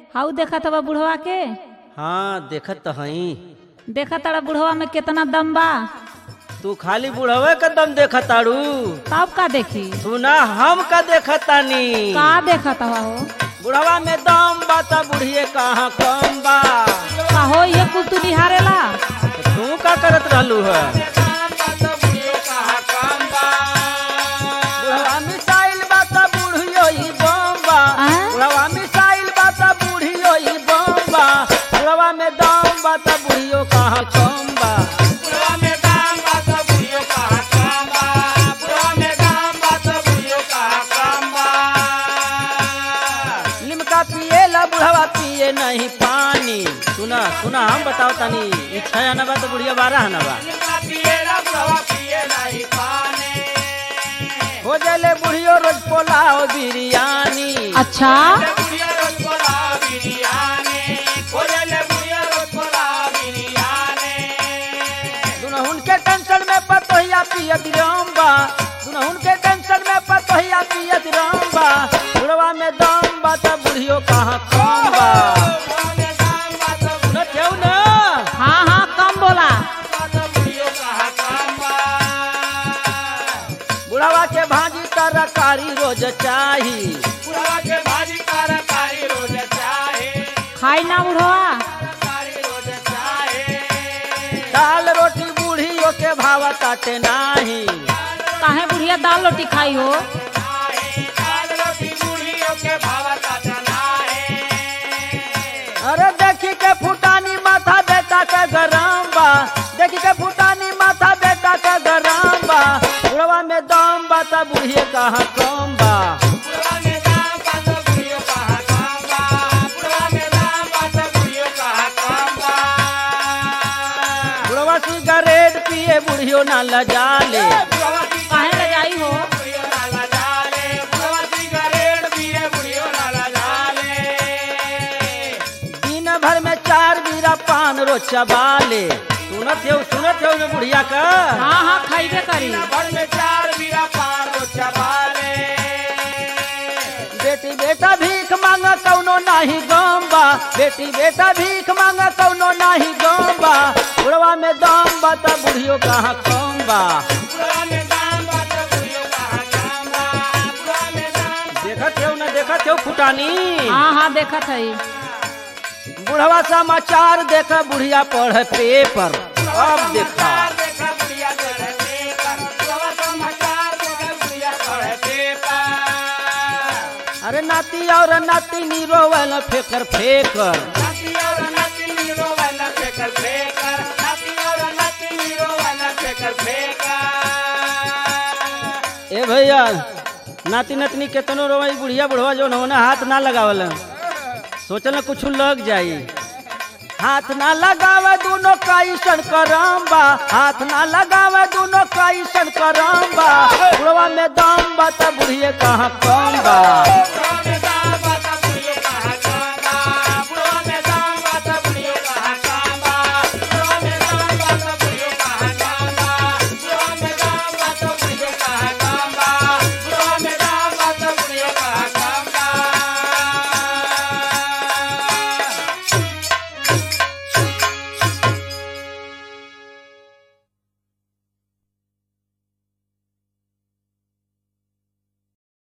हाउ देखा तबा बुढ़वा के हाँ देखत तो हई देखा तारा बुढ़वा में कितना दम बा तू खाली बुढ़वे का दम देखत ताड़ू तब का देखी तू ना हम का देखत तानी का देखा तबा हो बुढ़वा में दम बा त बुढ़िए कहाँ कम बा का हो ये कुल तू निहारेला तो तू का करत रहलू है बुढ़वा मिसाइल बा त बुढ़ियो ही बम बा आँ? बुढ़वा मिसाइल बा त बुढ़ियो ही बम बा बुढ़वा में दम बा त बुढ़ियो कहाँ कम बा लिमका पिए ला बुढ़वा पिए नहीं पानी सुना सुना हम बताओ तानी ई छह आना बा तो बुढ़िया बारह आना बा हो जाले बुढ़ियो रोज पोलाओ बिरयानी अच्छा दुनहुन के टेंशन में पतोहिया पियत रंबा दुनहुन के टेंशन में पतोहिया पियत रंबा बुढ़वा में दम बा त बुढ़ियो कहाँ कम बा न ठेऊ न हाँ हाँ कम बोला बुढ़वा के भाजी तरकारी रोज चाही खाई ना बुढ़वा दाल रोटी बूढ़ियों के भाव ताटे नाही काहे बुढ़िया दाल रोटी खाई हो अरे देखी के फुटानी माथा बेटा के गरम बा देखी के फुटानी माथा बेटा के गरम बा बुढ़वा में दम बा त बुढ़िए कहाँ कम बा बुढ़वा सिगरेट पिए बुढ़ियो ना लजाले काहे ले जाई हो दिन भर में चार बीरा पान रो चबाले सुनत हो सुनत हो बुढ़िया का हाँ हाँ खाइबे करी बेटी बेटा भीख मांग कौनो नाही गम बा बेटी बेटा भीख मांग कौनो नाही गम बा बुढ़वा में दम बा त बुढ़ियो कहाँ कम बा देखत हो न देखत हो फुटानी हाँ हाँ देखत है बुढ़वा समाचार देख बुढ़िया पढ़ पेपर अब देखा अरे नाती और नाती नी रोवल फेकर फेकर ए भैया नाती नतनी केतनो रोवाई बुढ़िया बुढ़वा जो होना हाथ ना लगावल सोचल कुछ लग जाई हाथ ना लगावे दोनों का ईसन करम बा हाथ ना लगावे दोनों का ईसन करम बा बुढ़वा में दम बा त बुढ़िए कहाँ कम बा